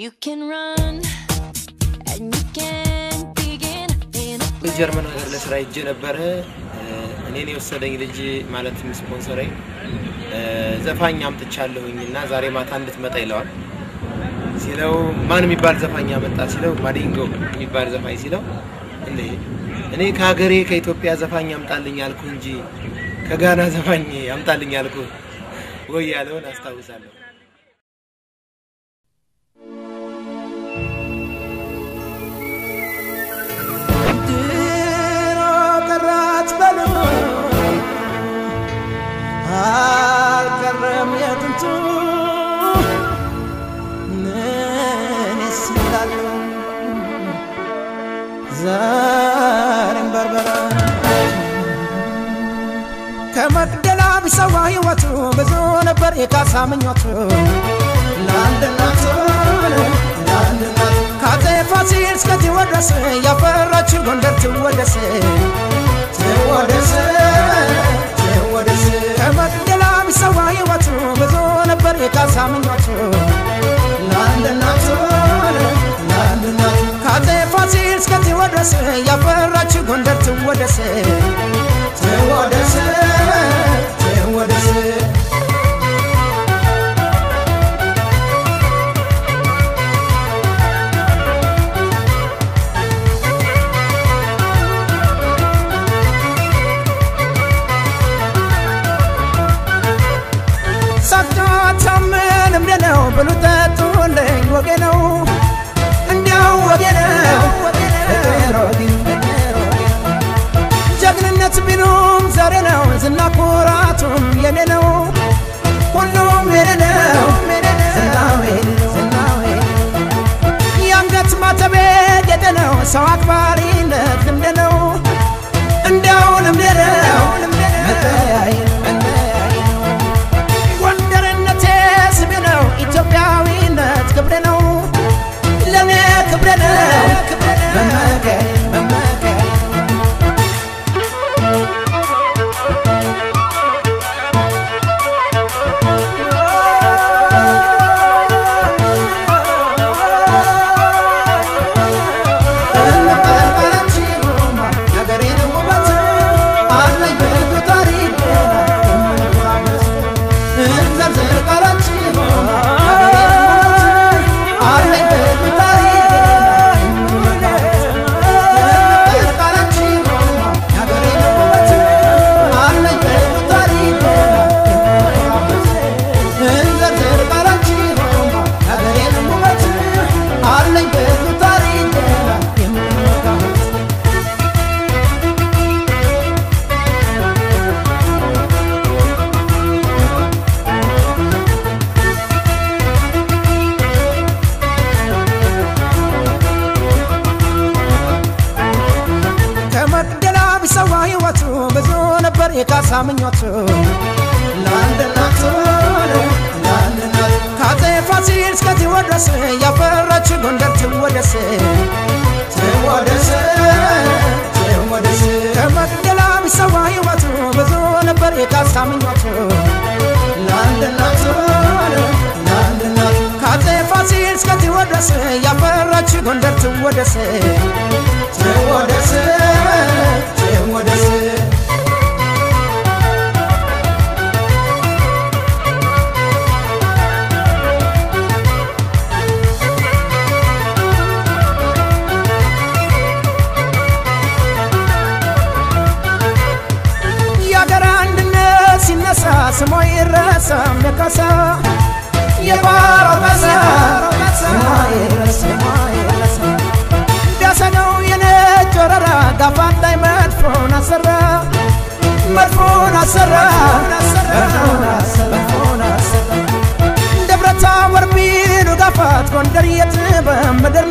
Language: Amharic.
You can run and you can begin in a ጀርመን ሀገር ለስራ ሄጄ ነበረ። እኔን የወሰደኝ ልጅ ማለትም ስፖንሰረኝ ዘፋኝ አምጥቻለሁኝ እና ዛሬ ማታ እንድትመጣ ይለዋል ሲለው ማን የሚባል ዘፋኝ አመጣ ሲለው ማዲንጎ የሚባል ዘፋኝ ሲለው እንዴ እኔ ከሀገሬ ከኢትዮጵያ ዘፋኝ አምጣልኝ አልኩ እንጂ ከጋና ዘፋኝ አምጣልኝ አልኩ ወይ ያለውን አስታውሳለሁ። ድሮ ቀራት በሉ አልቀረም የጥንቱ እኔስ እላለሁ ዛሬም በርበራ ከመቅደላ ቢሰዋ ሕይወቱ ብዙ ነበር የካሳ ምኞቱ ለአንድ እናቱ ለአንድ እናቱ ከአፄ ፋሲል እስከ ቴዎድሮስ ያፈራችው ጎንደር ትወደስ ትወደስ ትወደስ ከመቅደላ ቢሰዋ ሕይወቱ ብዙ ነበር የካሳ ምኞቱ ለአንድ እናቱ ለአንድ እናቱ ከአፄ ፋሲል እስከ ቴዎድሮስ ያፈራችው ጎንደር ትወደስ ትወደስ ትወደስ ሳታታምን እምደ ነው ብሉ ጠጡልኝ ወጌ ነው እንዲያው ወጌ ነው ፍቅር ወጌ ጀግንነት ቢሉም ዛሬ ነው ዝና ኩራቱም የኔ ነው ሁሉም የኔ ነው ዝናው የኔ ነው ዝናው የኔ ነው የአንገት ማተቤ ጌጤ ነው ሰው አክባሪነት ልምድ ነው እንዲያው ልምድ ነው መለያዬ ነው መለያዬ ነው ጎንደርነቴ ስሜ ነው ኢትዮጵያዊነት ክብሬ ነው ለእኔ ክብሬ ነው መመኪያዬ መመኪያዬ አለኝ ብዙ ታሪክ የምንመካበት ከመቅደላ ቢሰዋ ሕይወቱ ብዙ ነበር የካሳ ምኞቱ ለአንድ እናቱ ለአንድ እናቱ ከአፄ ፋሲል እስከ ቴዎድሮስ ያፈራች ጎንደር ትወደስ ትወደስ ትወደስ ከመቅደላ ቢሰዋ ሕይወቱ ብዙ ነበር የካሳ ምኞቱ ለአንድ እናቱ ለአንድ እናቱ ከአፄ ፋሲል እስከ ቴዎድሮስ ያፈራች ጎንደር ትወደስ ትወደስ ትወደስ የአገር አንድነት ሲነሳ ስሞ ይረሳም የካሳ የባሮ በሳ ስሟ ይረሳ ስሟ ይረሳ ቢያሰገው የነጭ ወረራ ጋፋት ላይ መድፎን አሰራ መድፎን አሰራ መድፎን አሰራ መድፎን አሰራ ደብረ ታቦር ቢሉ ጋፋት ጎንደር የት በምድር